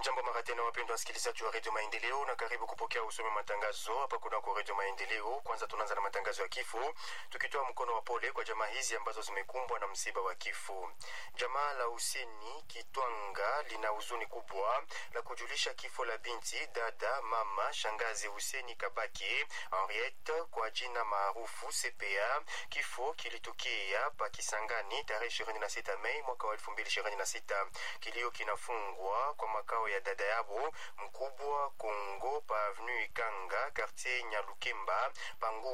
Jambo mara tena, wapendwa wasikilizaji wa redio Maendeleo, na karibu kupokea usome matangazo hapa kunako redio Maendeleo. Kwanza tunaanza na matangazo ya kifo, tukitoa mkono wa pole kwa jamaa hizi ambazo zimekumbwa na msiba wa kifo. Jamaa la Huseni Kitwanga lina huzuni kubwa la kujulisha kifo la binti dada mama shangazi Huseni Kabaki Henriette kwa jina maarufu CPA. Kifo kilitokea pa Kisangani tarehe 26 Mei mwaka wa 2026. Kilio kinafungwa kwa makao ya dada yabo mkubwa Kongo pa avenue Ikanga quartier Nyalukemba pangu